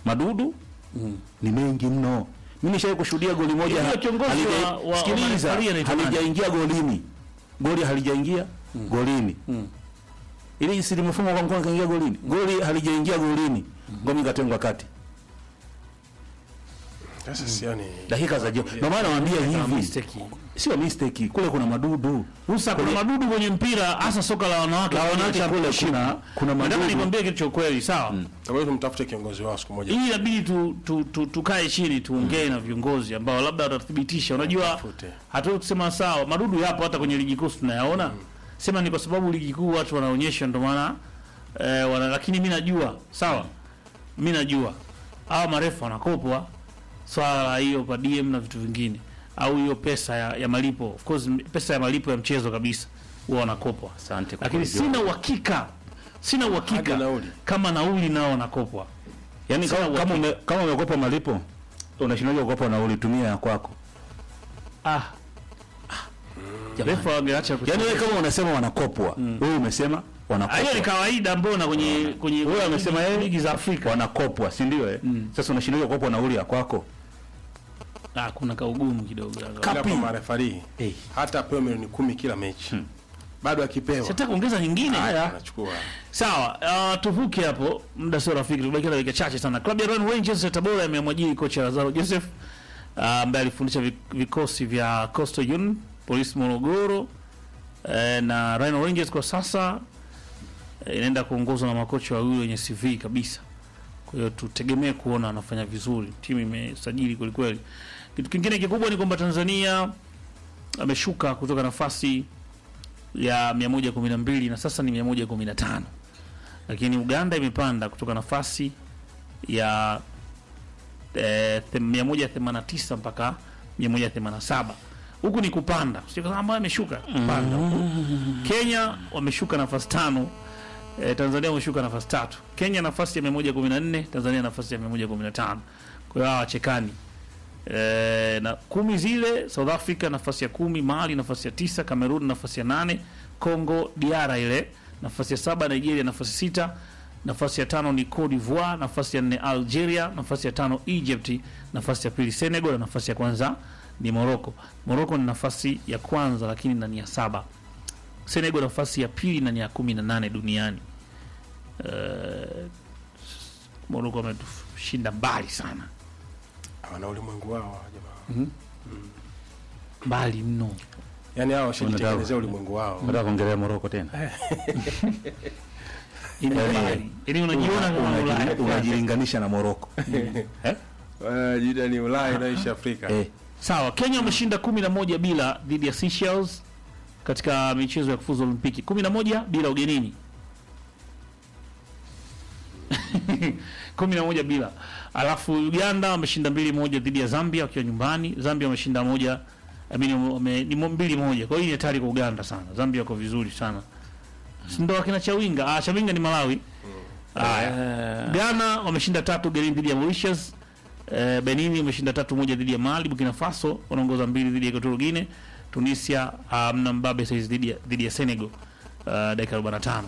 madudu ni mengi mno. Mimi nishawahi kushuhudia goli moja Yule ha- kiongozi halija- wa- wa- wa sikiliza, marefari anaitwa nani? halijaingia golini, goli halijaingia golini ili si limefungwa kwa mkono kaingia golini, goli halijaingia golini, ngome ikatengwa kati Sasa sioni dakika za jioni. Ndio maana nawaambia hivi, mistake. sio mistake, kule kuna madudu Musa, kuna madudu kwenye mpira hasa soka la wanawake. La wanawake Cha kule heshima. kuna- kuna Nataka madudu. nikwambie kitu cha ukweli, sawa? Tabaki tumtafute kiongozi wao siku moja. Hii inabidi tu, tu, tu, tukae chini tuongee na viongozi ambao labda watathibitisha. Unajua, Tafute. hatuwezi kusema sawa, madudu yapo hata kwenye ligi kuu tunayaona. Sema ni kwa sababu ligi kuu watu wanaonyesha ndio maana eh, wana, lakini mimi najua sawa, mimi najua hawa marefu wanakopwa swala la hiyo pa DM na vitu vingine au hiyo pesa ya, ya malipo of course m- pesa ya malipo ya mchezo kabisa huwa wanakopwa, Asante kwa lakini kujua. sina uhakika sina uhakika Hadi nauli. kama nauli nao wanakopwa. Yaani Sina kama, kama, ume, kama umekopa malipo unashindaje kukopa na ulitumia ya kwako? Ah, refa wangeacha kucheza. Yaani wewe kama unasema wanakopwa, wewe umesema Ah, hiyo ni wanakopwa. kawaida mbona kwenye kwenye Wewe amesema ligi- yeye ligi za Afrika. Wanakopwa, si ndio eh? Sasa unashindaje kukopa nauli ya kwako? Ah, kuna kaugumu kidogo. Ila Kapi. kwa marefari Eh. hata apewe milioni kumi kila mechi bado akipewa Sitaki kuongeza nyingine. anachukua. Sawa, uh, tuvuke hapo, muda sio rafiki, tubaki na dakika chache sana. Klabu ya Royal Rangers ya Tabora imemwajiri kocha Lazaro Joseph uh, ambaye alifundisha vi- vikosi vya Coastal Union, Police Morogoro eh, na Rhino Rangers kwa sasa eh, inaenda kuongozwa na makocha wawili wenye CV kabisa. Kwa hiyo tutegemee kuona anafanya vizuri. Timu imesajili kweli kweli. Kitu kingine kikubwa ni kwamba Tanzania ameshuka kutoka nafasi ya 112 na sasa ni 115 lakini Uganda imepanda kutoka nafasi ya eh, them- 189 mpaka 187 huku ni kupanda, sio kama ambayo ameshuka kupanda huku. Kenya wameshuka nafasi tano eh, Tanzania wameshuka nafasi tatu. Kenya nafasi ya 114, Tanzania nafasi ya 115. Kwa hiyo hawa wachekani e, na kumi zile South Africa nafasi ya kumi, Mali nafasi ya tisa, Cameroon nafasi ya nane, Congo DR ile nafasi ya saba, Nigeria nafasi sita, nafasi ya tano ni Cote d'Ivoire, nafasi ya nne Algeria, nafasi ya tano Egypt, nafasi ya pili Senegal na nafasi ya kwanza ni Morocco. Morocco ni nafasi ya kwanza lakini na ni ya saba. Senegal nafasi ya pili na ni ya kumi na nane duniani. Uh, Morocco ametushinda mbali sana, Wana ulimwengu wao hawa jamaa. mbali mno. Yaani hao washajitengenezea ulimwengu wao. Nataka kuongelea Morocco tena. Ini mbali. Yaani unajiona kama Unaji- Ulaya. Unajilinganisha na Morocco. Eh? Wanajida ni Ulaya inaishi Afrika. Eh. Sawa, Kenya wameshinda kumi na moja bila dhidi ya Seychelles katika michezo ya kufuzu Olimpiki, kumi na moja bila ugenini kumi na moja bila. Alafu Uganda wameshinda mbili moja dhidi ya Zambia wakiwa nyumbani. Zambia wameshinda moja I mean, wame, ni mo- mbili moja. Kwa hiyo ni hatari kwa Uganda sana. Zambia wako vizuri sana, si ndo akina Chawinga? Ah, Chawinga ni Malawi. Haya. Ghana wameshinda tatu ugenini dhidi ya Mauritius. Eh, Benin wameshinda tatu moja dhidi ya Mali. Burkina Faso wanaongoza mbili dhidi ya Equatorial Guinea. Tunisia hamna mbabe saizi dhidi ya dhidi ya Senegal uh, dakika 45.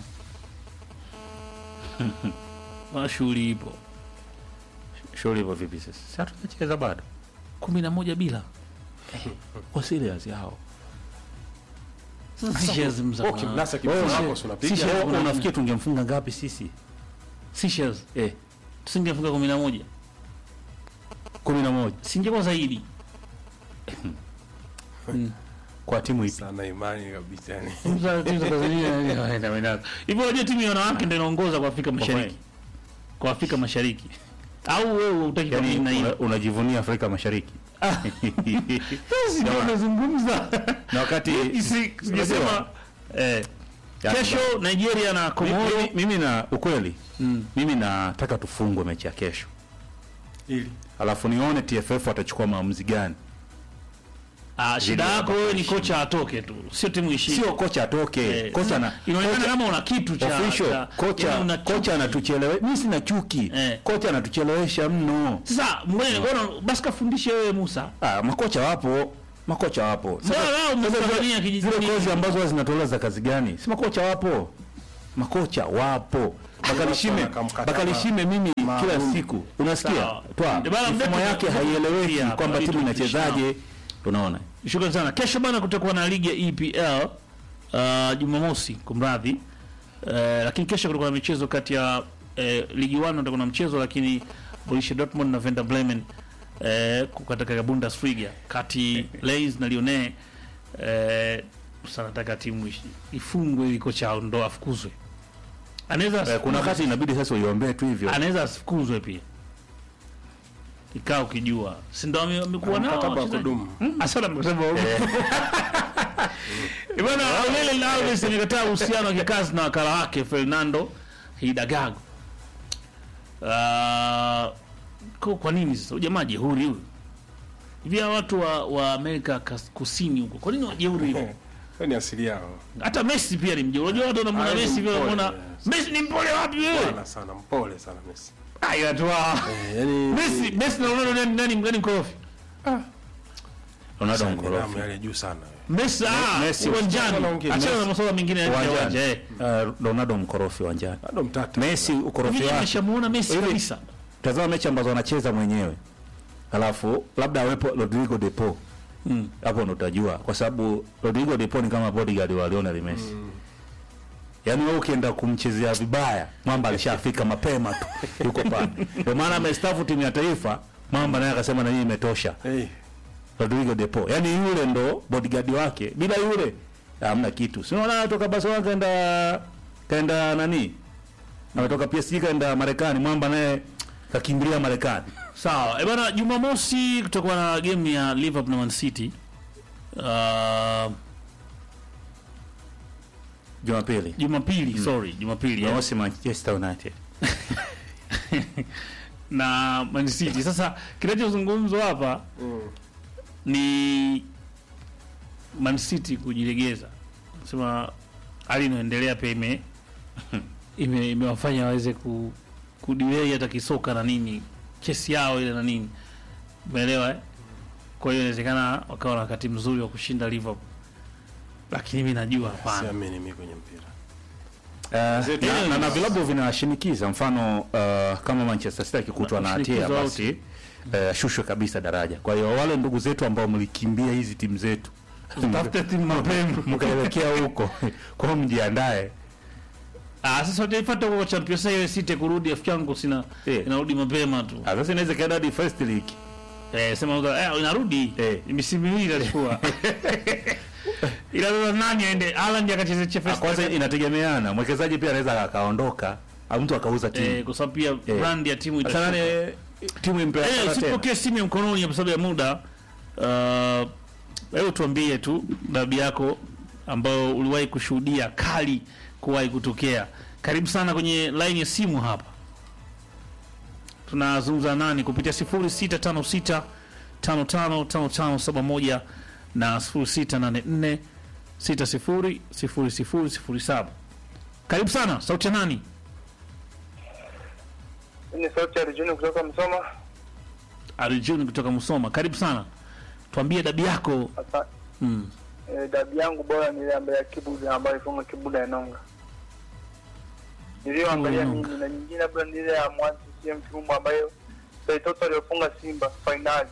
Wana shughuli ipo Shughuli hivyo vipi sasa? Sasa tunacheza bado. kumi na moja bila Kwa serious hao. sasa Seychelles mzama. Okay, mnasa kipigo Wewe, wako si unapiga. Seychelles- Wewe unafikiri tungemfunga ngapi sisi? Seychelles Eh, tusingefunga kumi na moja 11 singekuwa zaidi kwa timu ipi? Sana imani kabisa yani. Timu za- timu za Tanzania, waenda, waenda. hivyo. Unajua timu ya wanawake ndio inaongoza kwa Afrika Mashariki, kwa Afrika Mashariki. Au wewe utaki kwa Yaani nini na hiyo? una- unajivunia Afrika Mashariki. Sisi ndio tunazungumza Na wakati Isi- sijasema eh, Yaani kesho Nigeria na Komoro mimi, mimi na ukweli Mm. mimi nataka tufungwe mechi ya kesho, Ili alafu nione TFF watachukua maamuzi gani. Ah, shida Zidi yako ya wewe ni Bakashi. kocha atoke tu, sio timu ishinde. Sio kocha atoke, Eh, kocha na inaonekana kocha- kama una kitu cha official cha- kocha yaani una chuki. kocha anatuchelewe. Mimi sina chuki Eh. kocha anatuchelewesha mno. Sasa mbona mbona basi kafundishe wewe Musa. Ah, makocha wapo, makocha wapo. Mbona wao Mtanzania zile kijijini? kozi ambazo huwa zinatolewa za kazi gani? Si makocha wapo, makocha wapo. Bakari Shime Akamkata Bakari ma- Shime mimi kila maalum. siku unasikia Sawa. twa Ndio maana mifumo mdetu- yake mdetu- haieleweki pia kwamba hapa timu vitu inachezaje unaona Shukrani sana. Kesho bana kutakuwa na ligi ya EPL uh, Jumamosi kumradhi. Uh, lakini kesho kutakuwa na michezo kati ya uh, ligi 1 kutakuwa na mchezo lakini Borussia Dortmund na Werder Bremen uh, katika Bundesliga kati Lens na Lyon eh sana nataka timu ishi- ifungwe ili kocha ndo afukuzwe. Anaweza Eh, kuna wakati inabidi sasa uiombee tu hivyo anaweza asifukuzwe pia. Ikaa ukijua. Si ndo ame- amekuwa nao Mkataba wa wachezaji? kudumu. Asante mkataba wa Bwana Aurelien Alves amekataa uhusiano wa kikazi na wakala wake Fernando Hidagago. Uh, kwa, kwa nini sasa ujamaa jeuri huyu? Hivi hawa watu wa, wa Amerika kas- Kusini huko. Kwa nini wajeuri hivyo? Hiyo ni asili yao. Hata Messi pia ni mjeuri. Unajua watu wanamwona Ah, ni Messi vile mpole, wanamuona yes. Messi ni mpole wapi wewe? Bwana sana, mpole sana Messi. Haya tu. ah. Eh, yani Messi Messi na Ronaldo nani nani nani mkorofi? Ronaldo nidhamu mkorofi yale juu sana. Messi ah Messi- uwanjani. Wanaongea, Achana na Messi. masuala mengine ya nje ya uwanja. uwanjani eh. Eh, Ronaldo mkorofi uwanjani Bado mtata. Messi ukorofi Mimi wake nimeshamuona Messi Hivi- kabisa. tazama mechi ambazo anacheza mwenyewe alafu labda awepo Rodrigo de Paul Mm. hapo ndo utajua kwa sababu Rodrigo de Paul ni kama bodyguard wa Lionel Messi yaani wewe ukienda kumchezea vibaya mwamba alishafika mapema tu yuko pale ndio maana amestaafu timu ya taifa mwamba naye akasema na hii imetosha Eh, Rodrigo de Paul yaani yule ndo bodyguard wake bila yule hamna kitu si unaona toka Barcelona kaenda kaenda nani ametoka PSG kaenda Marekani mwamba naye kakimbilia Marekani Sawa. Eh bana Jumamosi kutakuwa na game ya Liverpool na Man City. Uh, Jumapili Jumapili, sorry, Jumapili. eh. Jumamosi Manchester United na Man City. Sasa kinachozungumzwa hapa ni Man City kujilegeza. Sema hali inaendelea pia ime ime- imewafanya waweze ku kudiwei hata kisoka na nini chesi yao ile na nini umeelewa eh? kwa hiyo inawezekana wakawa na wakati mzuri wa kushinda Liverpool lakini mimi najua hapana siamini mimi kwenye mpira. Uh, na, na, na vilabu vinashinikiza mfano uh, kama Manchester City akikutwa na hatia Shinikizo basi uh, shushwe kabisa daraja. Kwa hiyo wale ndugu zetu ambao mlikimbia hizi timu zetu tafute timu mapema mkaelekea huko kwa hiyo mjiandae. ah sasa utaifuata kwa Champions League City kurudi rafiki yangu sina Eh. inarudi mapema tu Ah, Sasa inaweza kaenda hadi first league. Eh, sema uza, eh, inarudi Eh. misimu miwili itachukua ila sasa nani aende Haaland akacheze Ah, Chelsea Kwanza inategemeana, mwekezaji pia anaweza akaondoka au mtu akauza eh, timu. kwa sababu pia Eh. brand ya timu Sasa itashuka nani timu impea eh tena. usipokee simu ya mkononi kwa sababu ya muda uh, hebu tuambie tu dabi yako ambayo uliwahi kushuhudia kali kuwahi kutokea karibu sana kwenye line ya simu hapa tunazungumza nani kupitia 0656 555571 na 0684 600007 karibu sana sauti ya nani Ni sauti ya Rijuni kutoka Msoma. Arjun kutoka Musoma karibu sana tuambie dabi yako Sasa mm. e, dabi yangu bora ni ile ambayo ya Kibuda ambayo ifunga Kibuda ya Nonga. Niliyoangalia Nonga. mimi na nyingine labda ni ile ya Mwanza CM Kirumba ambayo Saitoto aliyofunga Simba finali.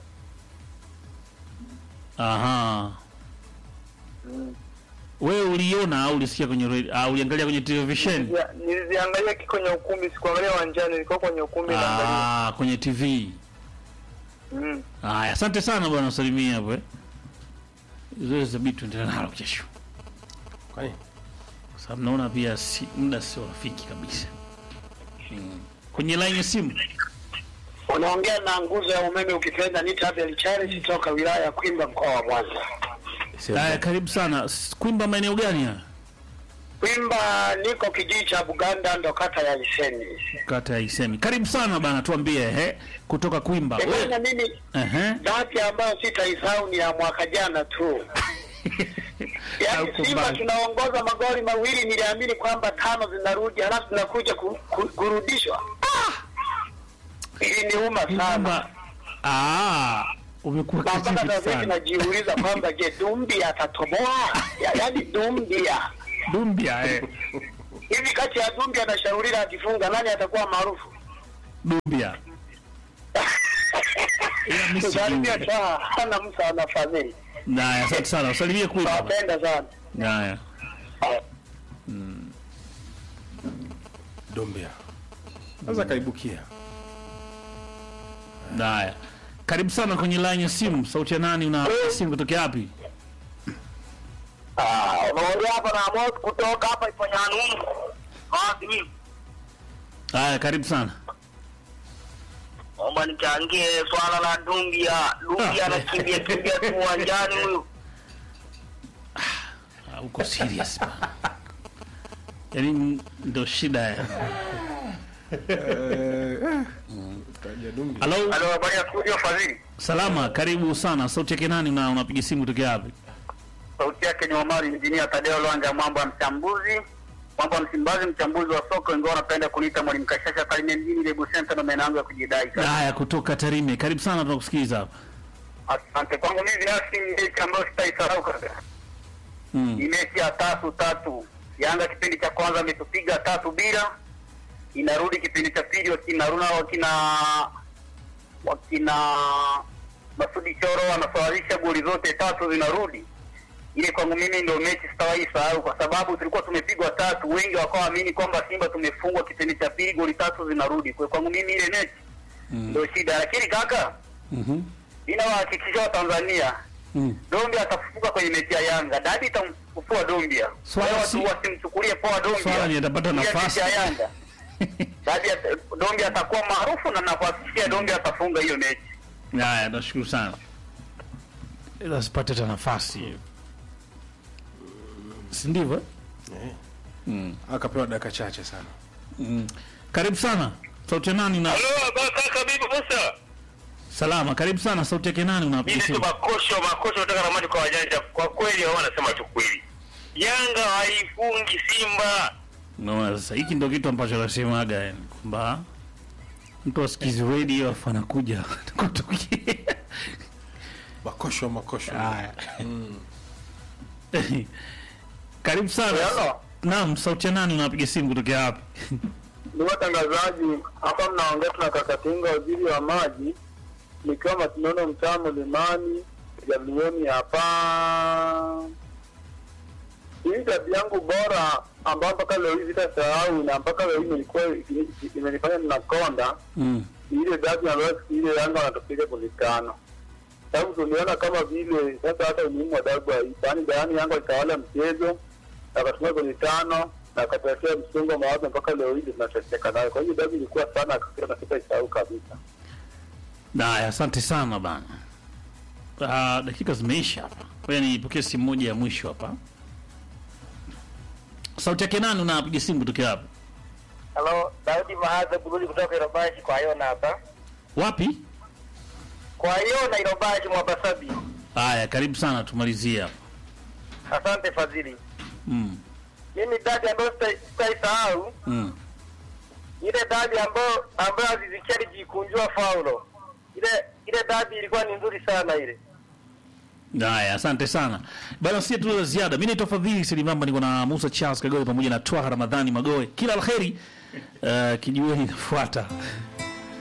aha Mm. wewe uliona au ulisikia kwenye radio au uliangalia kwenye televisheni Nilizia- Niliziangalia kiko kwenye ukumbi, sikuangalia uwanjani, nilikuwa kwenye ukumbi naangalia. ah, kwenye TV Mm. haya asante sana bwana salimia hapo eh zoezi zabidi tuendelee nalo kesho Kwani kwa sababu naona pia si, muda sio rafiki kabisa mm. kwenye line ya simu Unaongea na nguzo ya umeme ukipenda nita Abel Charles toka wilaya ya Kwimba mkoa wa Mwanza. haya karibu sana S- kwimba maeneo gani haya Kwimba niko kijiji cha Buganda ndo kata ya Iseni. kata ya Isemi karibu sana bana tuambie ehe kutoka kwimba Bwana wewe mimi ehe dati ambayo sitaisahau ni ya mwaka jana tu. Yaani Haukubali. Simba tunaongoza magoli mawili, niliamini kwamba tano zinarudi, halafu zinakuja ku, ku, kurudishwa. Ah! Iliniuma sana. kwamba ah umekuwa Na mpaka kijivu sasa hivi sana najiuliza kwamba je, Dumbi atatoboa? Ya- Yaani Dumbia dumbia eh hivi kati ya Dumbia na Shaurira akifunga nani atakuwa maarufu? Dumbia. Ila mimi sijui. Shaurira saa hana msa ana fadhili. Haya, asante sana. Usalimie kule. baba. Nawapenda sana. Haya. Dombia. Sasa kaibukia. Haya. Karibu sana kwenye line ya simu. Sauti ya nani una simu kutokea wapi? Ah, unaongea hapa na Amos kutoka hapa Iponyanungu. Ah, mimi Haya, karibu sana. naomba nichangie swala la Dumbia. Dumbia Ah. anakimbia kimbia tu uwanjani huyu. Ah, Uko serious bana. Yaani ndio shida ya. Kaja Dombia. Hello. Halo, habari ya studio Fadhili. Salama, karibu sana. Sauti yake nani na unapiga simu kutokea wapi? Sauti yake ni Omari Injinia Tadeo Lwanga, mambo ya mchambuzi, mambo ya Msimbazi, mchambuzi wa soka, wengi wanapenda kuniita mwalimu Kashasha Karimia mjini Lebu Center, ndo maana yangu ya kujidai. Haya, kutoka Tarime. Karibu sana, tunakusikiliza hapa. Asante. Kwangu mimi binafsi ni mechi ambayo sitaisahau kabisa. Mm. Ni mechi ya tatu tatu. Yanga kipindi cha kwanza ametupiga tatu bila, inarudi kipindi cha pili wakina Runa wakina wakina Masudi Choro wanasawazisha goli zote tatu zinarudi. Ile kwangu mimi ndio mechi sitawahi sahau, kwa sababu tulikuwa tumepigwa tatu, wengi wakawaamini kwamba Simba tumefungwa kipindi cha pili, goli tatu zinarudi. Kwa kwangu mimi ile mechi ndio shida, lakini kaka, Mhm. ninawahakikishia Watanzania Mm. Dombia atafufuka kwenye mechi ya Yanga. Dadi itamfufua Dombia. Swala Wale si- watu wasimchukulie poa Dombia. Swala ni atapata Ile nafasi. mechi ya Yanga. Dadi ata- Dombia atakuwa maarufu na nakuhakikishia Dombia atafunga hiyo mechi. Haya, nashukuru sana. Ila sipate hata nafasi. Si ndivyo? eh? Akapewa dakika chache sana. Karibu sana. Sauti ya nani na Halo, kaka bibi Musa. salama. Karibu sana. Sauti yake nani unapiga Mimi tu simu? makosho makosho kutoka na maji kwa wajanja. Kwa kweli wao wanasema tu kweli. Yanga haifungi Simba. Unaona sasa hiki ndio kitu ambacho nasemaga yani kwamba mtu asikizi radio afu anakuja kutokea. Makosho makosho. Haya. Karibu sana. Hello. Naam, sauti ya nani unapiga simu kutokea wapi? Ni watangazaji hapa, mnaongea tuna Kakatinga, waziri wa maji, nikiwa Masinono, mtaa Mlimani, Jamioni hapa. Hii tabia yangu bora ambayo mpaka leo hii sitasahau na mpaka leo hii ilikuwa imenifanya ninakonda Mm. ni ile dabi ambayo siku ile Yanga wanatupiga goli tano. Sababu tuliona kama vile sasa hata umuhimu wa dabi haipo, yaani yaani Yanga walitawala mchezo na akatumia goli tano na akatuletea msongo wa mawazo mpaka leo hii tunateseka nayo. Kwa hiyo dabi ilikuwa sana akasema na sitaisahau kabisa. Haya, asante sana bana. Ah, dakika zimeisha hapa. Ngoja nipokee simu moja ya mwisho hapa. Sauti yake nani unapiga simu kutokea wapi? Halo, Daudi Mahadha Burudi kutoka Irobashi kwa Yona hapa. Wapi? Kwa Yona Irobashi Mwabasabi. Haya, karibu sana tumalizie hapa. Asante Fadhili. Mm. Mimi dabi ambayo sita- sitaisahau Mm. ile dabi ambayo ambayo Aziz Ki alijikunjua faulo. Ile ile dabi ilikuwa ni nzuri sana ile. Haya, asante sana bana, si tuna la ziada. Mimi naitwa Fadhili Selimamba, niko na Musa Charles Kagore pamoja na Twaha Ramadhani Magoe. Kila la heri. Uh, kijiweni inafuata.